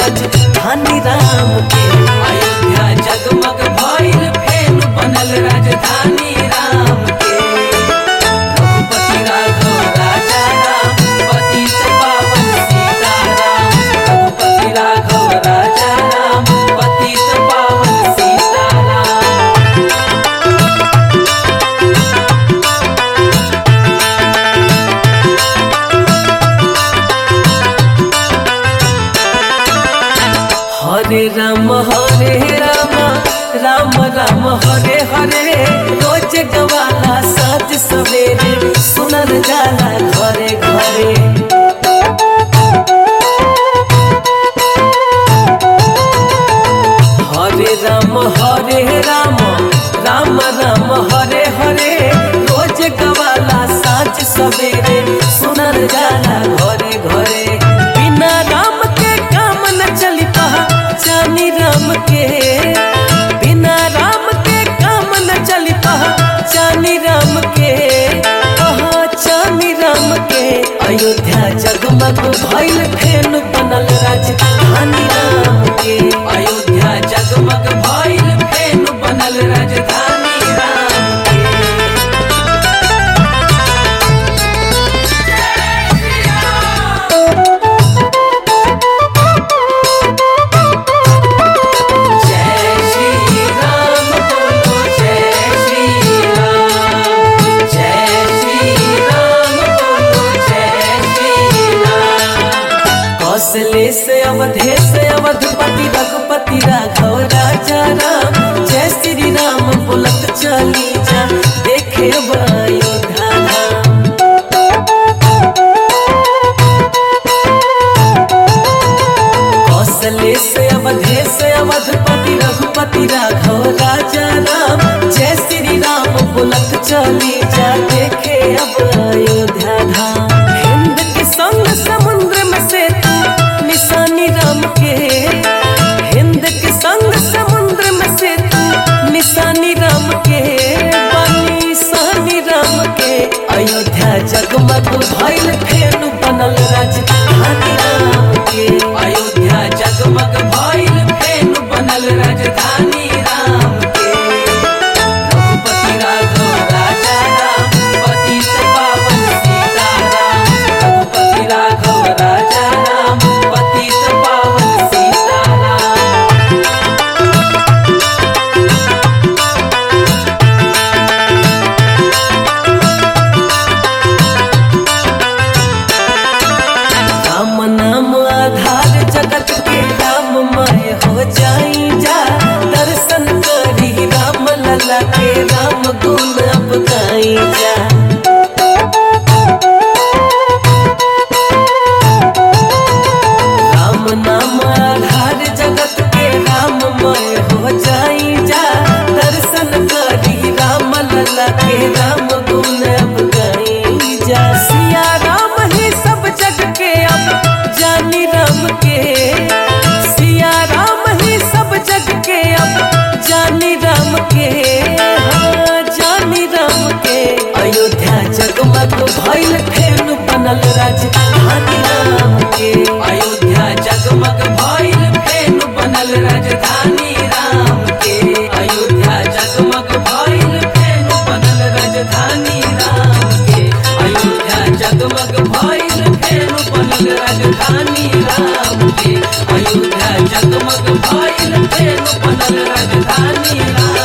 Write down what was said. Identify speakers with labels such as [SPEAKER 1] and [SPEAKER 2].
[SPEAKER 1] राजधानी राम के
[SPEAKER 2] अयोध्या जगमग भइल फेन बनल राजधानी राम के रघुपति राघव राजा राम पतित पावन सीताराम रघुपति राघव राजा राम पतित पावन सीताराम
[SPEAKER 1] हरे राम हरे राम राम राम हरे हरे रोज गवाला साज सवेरे सुनल जाला घरे घरे हरे राम हरे राम राम राम हरे हरे रोज गवाला साज सवेरे सुनल जाला घरे घरे बिना राम के काम न चली जानी राम के बिना राम के काम न चली जानी राम के जानी राम के अयोध्या जगमग भइल फेन बनल राजधानी राम के
[SPEAKER 2] अयोध्या जगमग भइल फेन बनल राजधानी राम के जय श्री राम बोलो जय श्री राम जय श्री राम बोलो जय श्री राम
[SPEAKER 1] कौशले से अवधे से अवधपति रघुपति राघव राजा राम जय श्री राम बोलत चली जा देखे अब अयोध्या धाम कौशले से अवधे से अवधपति रघुपति राघव राजा राम जय श्री राम बोलत चली जा देखे अब अयोध्या धाम हिंद के संग समुद्र में से निशानी राम के हिंद के संग समुद्र में से निशानी राम के बनी सानी राम के अयोध्या जगमग भइल फेन बनल राजधानी राम के
[SPEAKER 2] अयोध्या जगमग भइल फेन बनल राजधानी राम के रघुपति राघव राजा राम पतित पावन सीताराम रघुपति राघव राजा राम पतित पावन सीताराम
[SPEAKER 1] राम नाम आधार जगत के राममय हो जाई जा दर्शन करी राम लला के राम गुण अब गाई जा राम नाम आधार जगत के राममय हो जाई जा दर्शन करी राम लला के राम गुण अब गाई जा सिया राम ही सब जग के अब जानी राम के सिया राम ही सब जग के अब जानी राम के हाँ जानी राम के अयोध्या जगमग भइल फेन बनल राजधानी राम के
[SPEAKER 2] अयोध्या जगमग भइल फेन बनल राजधानी राम के अयोध्या जगमग भइल फेन बनल राजधानी राम के अयोध्या जगमग भइल फेन बनल राजधानी राम के अयोध्या जगमग भइल फेन बनल राजधानी राम